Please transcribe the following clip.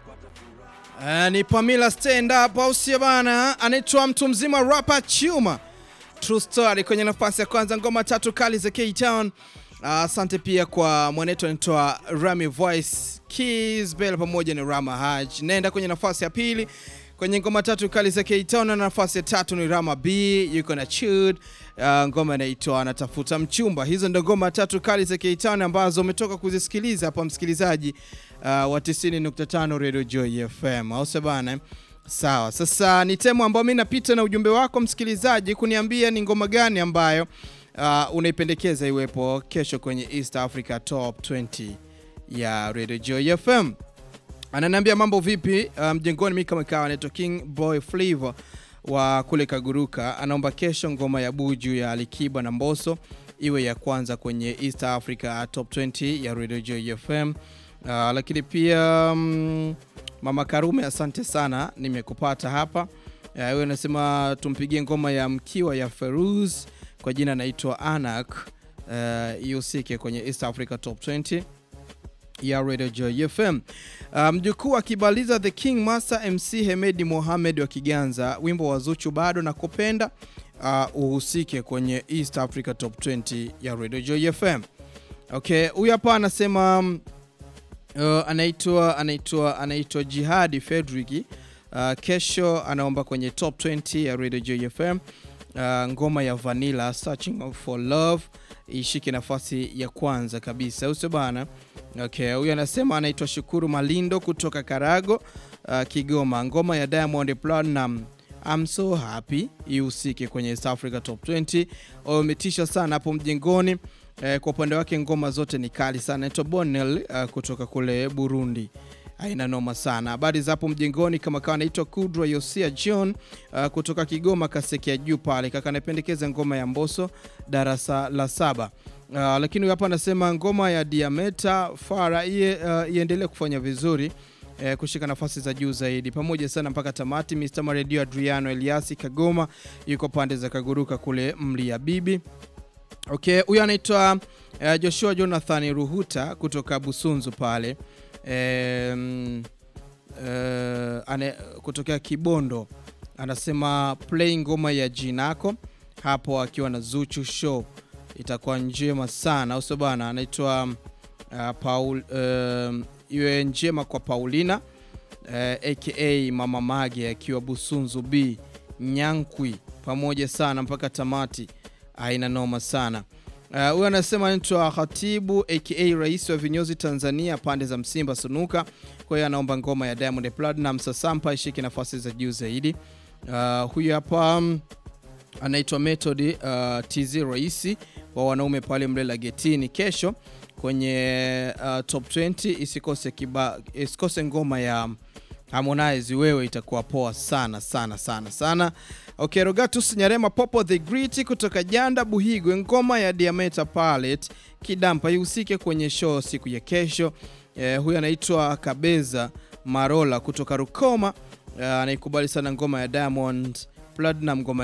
Uh, ni Pamela stand up au sio bana? Anaitwa mtu mzima rapper Chuma. True story kwenye nafasi ya kwanza, ngoma tatu kali za K-Town. Asante uh, pia kwa mwanetu anaitwa Rami Voice Keys Bell pamoja na Rama Haj. Naenda kwenye nafasi ya pili kwenye ngoma tatu kali za K-Town, na nafasi ya tatu ni Rama B yuko na Chud. Uh, ngoma inaitwa anatafuta mchumba. Hizo ndo ngoma tatu kali za K-Town ambazo umetoka kuzisikiliza hapa msikilizaji uh, wa 90.5 Radio Joy FM, au sio bana? Sawa, sasa ni temu ambayo mimi napita na ujumbe wako msikilizaji kuniambia ni ngoma gani ambayo uh, unaipendekeza iwepo kesho kwenye East Africa Top 20 ya Radio Joy FM. Ananiambia mambo vipi mjengoni, um, mimi kama kawa anaitwa King Boy Flavor wa kule Kaguruka, anaomba kesho ngoma ya Buju ya Alikiba na Mbosso iwe ya kwanza kwenye East Africa Top 20 ya Radio Joy FM. Uh, lakini pia um, Mama Karume, asante sana, nimekupata hapa. Wewe uh, nasema tumpigie ngoma ya mkiwa ya Feruz kwa jina naitwa Anak ihusike uh, kwenye East Africa Top 20 ya Radio Joy FM. Uh, mjukuu akibaliza The King Master MC Hemedi Mohamed wa Kiganza, wimbo wa Zuchu bado na kupenda uh, uhusike kwenye East Africa Top 20 ya Radio Joy FM. Okay, huyu hapa anasema Uh, anaitwa anaitwa anaitwa Jihadi Fedrick. Uh, kesho anaomba kwenye top 20 ya Radio Joy FM uh, ngoma ya Vanilla Searching for Love ishike nafasi ya kwanza kabisa, usio bana. Okay, huyu anasema anaitwa Shukuru Malindo kutoka Karago uh, Kigoma, ngoma ya Diamond Platinum I'm so happy ihusike kwenye East Africa top 20. Umetisha sana hapo mjengoni. Eh, kwa upande wake ngoma zote ni kali sana. Naitwa Bonel uh, kutoka kule Burundi, aina noma sana. Habari za hapo mjengoni, kama kawa naitwa Kudra Yosia John uh, kutoka Kigoma Kaseke ya juu pale, kaka anapendekeza ngoma ya Mbosso darasa la saba. Uh, lakini hapa anasema ngoma ya Diameta Fara iye uh, iendelee kufanya vizuri eh, kushika nafasi za juu zaidi pamoja sana mpaka tamati. Mr. Maredio Adriano Eliasi Kagoma yuko pande za Kaguruka kule Mlia Bibi. Okay, huyu anaitwa uh, Joshua Jonathan Ruhuta kutoka Busunzu pale um, uh, ane, kutokea Kibondo anasema play ngoma ya jinako hapo akiwa na Zuchu show itakuwa njema sana, au sio bana? Anaitwa uh, Paul uh, iwe njema kwa Paulina uh, aka Mama Mage akiwa Busunzu B Nyankwi, pamoja sana mpaka tamati aina noma sana huyu. Uh, anasema anaitwa Khatibu aka rais wa vinyozi Tanzania pande za Msimba Sunuka. Kwa hiyo anaomba ngoma ya Diamond Platinum Sasampa ishike nafasi za juu zaidi. Uh, huyu hapa um, anaitwa Method uh, TZ rais wa wanaume pale Mlela Getini. Kesho kwenye uh, top 20 isikose kiba, isikose ngoma ya Harmonize wewe, itakuwa poa sana sana sana sana. Okay, Rogatus Nyarema Popo the Great kutoka Janda Buhigwe, ngoma ya Diameta Palette Kidampa ihusike kwenye show siku ya kesho. Eh, huyu anaitwa Kabeza Marola kutoka Rukoma, anaikubali eh, sana ngoma ya Diamond Platinum ngoma